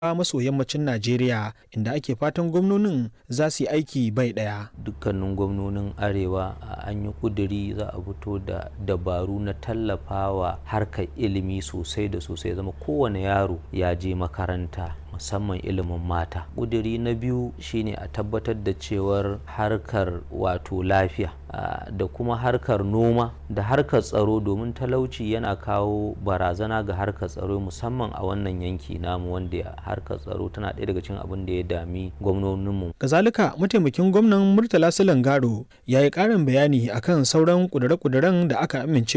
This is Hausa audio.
maso yammacin Najeriya inda ake fatan gwamnonin za su yi aiki bai ɗaya. dukkanin gwamnonin arewa an yi kuduri za a fito da dabaru na tallafawa harkar ilimi sosai da sosai zama kowane yaro ya je makaranta musamman ilimin mata kuduri na biyu shine a tabbatar da cewar harkar wato lafiya da kuma harkar noma da harkar tsaro domin talauci yana kawo barazana ga harkar tsaro musamman a wannan yanki namu wanda harkar tsaro tana ɗaya daga cikin abin da ya dami gwamnoninmu Kazalika mataimakin gwamnan Murtala Silangaro ya yi ƙarin bayani akan sauran ƙudure-ƙuduren da aka amince